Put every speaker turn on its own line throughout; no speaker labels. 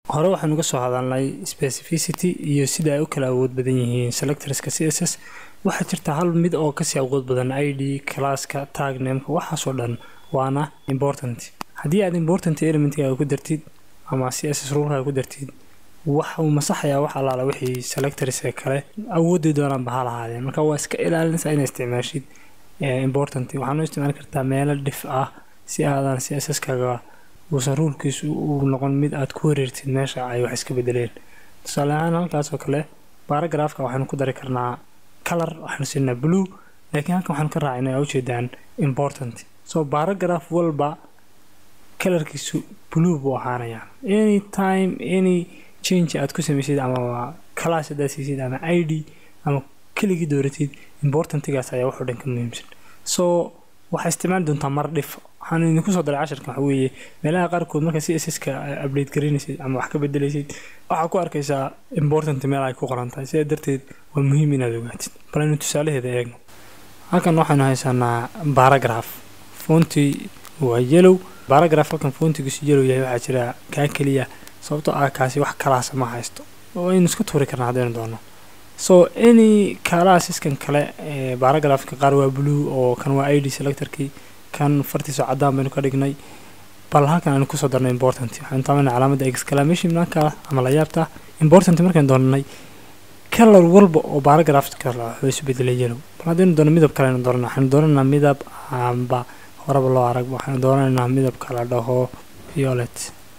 hore waxaan uga soo hadalnay specificity iyo sida ay u kala awood badan yihiin selectorska c s s waxaa jirta hal mid oo kasii awood badan i d classka tag nameka waxaasoo dhan waana important haddii aad important elementga ku dartid ama c s s rulka ku dartid waxa uu masaxayaa wax allaala wixii selectors ee kale awoodii doonaanba ha lahaadeen marka waa iska ilaalinaysaa inaa isticmaashid important waxaanu isticmaali kartaa meelo dhif ah si aadan c s s kaga uusan ruulkiisu uu noqon mid aad ku wareertid meesha ay wax iska bedeleen tusaale ahaan halkaas oo kale baaragraafka waxaanu ku dari karnaa color waxaanu siinaa blue laakiin halkan waxaanu ka raacina aa ujeedaan important so baaragraaf walba kalarkiisu blue buu ahaanayaa any time any change aad ku samaysid ama class haddaad siisid ama i d ama keligii dooratid importantigaas ayaa waxoo dhan ka muhiimsan so waxaa isticmaali doontaa mar dhif waxaan idinku soo daray casharkan waxa weeye meelaha qaarkood marka c s s ka update garaynaysid ama wax ka bedelaysid waxaa ku arkaysaa important meel ay ku qoran tahay sidaa darteed waa muhiim inaad ogaatid bal aynu tusaalaheeda eegno halkan waxaynu haysanaa baragraph foonti waa yellow baragraph halkan foontigiisu yellow yahay waxaa jira kaa keliya sababtoo ah kaasi wax kalaasa ma haysto oo aynu iska tuuri karnaa haddaynu doono so any kalaasiskan kale baragraafka qaar waa blue oo kan waa i d selectorkii kan fartiisoo caddaan baynu ka dhignay bal halkan aynu kusoo darnay important waxaynu taabanay calaamadda exclamation marka ama la yaabta important markaynu doonanay kalar walba oo baragraafka wuxuu isu bedelay yellow bal haddaynu doono midab kale aynu doonana waxaynu doonanaa midab amba horeba loo arag waxaynu doonanaynaa midabka la dhaho violet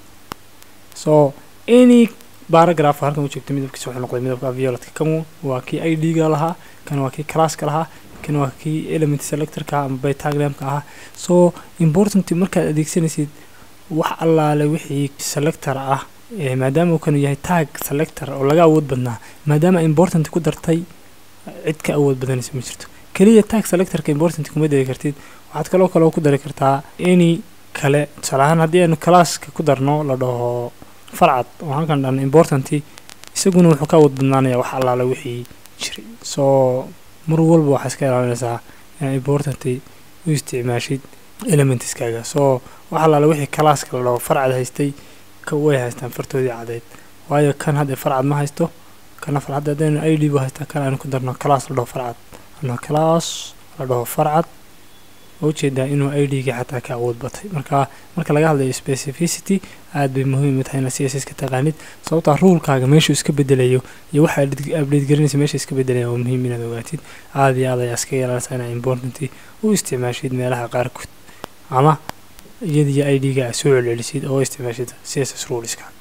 so any baragraph halkan u joogta midabkiisa wuxuu noqday midabka violetka kan waa kii i d ga lahaa kan waa kii classka lahaa kan waa kii element selectorka ama bytaglamka ahaa so important markaad adeegsanaysid wax allaale wixii selector ah maadaama uu kanu yahay tag selector oo laga awood badnaa maadaama important ku dartay cid ka awood badanaysa ma jirto keliya tag selectorka important kuma dari kartid waxaad kaloo kaloo ku dari kartaa any kale tusaale ahaan haddii aynu classka ku darno la dhaho farcad oo halkan dhan importanti isaguna wuxuu ka awood badnaanaya wax allaala wixii jiray soo mar walba waxaa iska ilaalinaysaa inaad importanti u isticmaashid elementiskaaga soo wax allaala wixii calaaska la dhaho farcad haystay ka way haystaan fartoodii cadeyd waayo kan hadda farcad ma haysto kana farcad haddaynu i d bu haystaa kan aynu ku darno class la dhaho farcad ano class la dhaho farcad ujeedaa inuu i d ga xataa ka awood batay marka marka laga hadlayo specificity aad bay muhiim u tahay inaad c s s ka taqaanid sababtaa ruulkaaga meeshuu iska bedelayo iyo waxa update garanaysa meesha iska bedelaya waa muhiim inaad ogaatid aada iyo aad ayaa iska yeelanaysaa inaa importanti u isticmaashid meelaha qaarkood ama iyadiyo i d ga aad soo celcelisid oo isticmaashid c s s ruleska